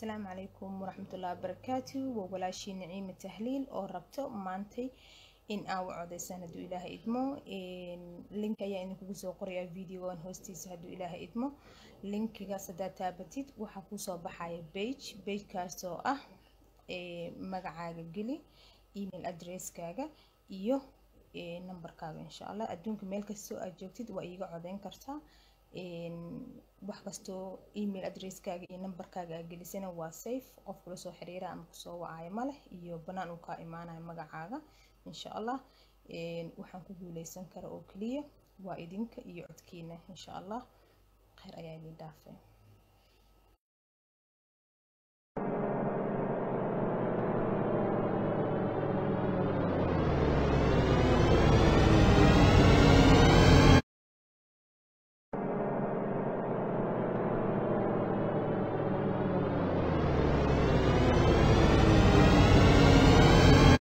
asalaamu calaykum waraxmatullahi wabarakaatu waa walaashii naciime tahliil oo rabto maantay in aa u codeysaan hadduu ilaahay idmo link ayaa idinkugu soo qorayaa videogan hoostiisa hadduu ilaahay idmo linkigaas haddaad taabatid waxaa kusoo baxaya bage bagekaas oo ah magacaaga geli email addresskaaga iyo numberkaaga insha allah adduunka meel kastoo aad joogtid waa iiga codeyn kartaa wax kastoo email addresskaaga iyo numberkaaga aa gelisana waa safe qof kula soo xiriira ama kusoo wacayo maleh iyo banaan uu kaa imaanayo magacaaga insha allah waxaan ku guuleysan kara oo keliya waa idinka iyo codkiina insha allah kheyr ayaa idin dhaafay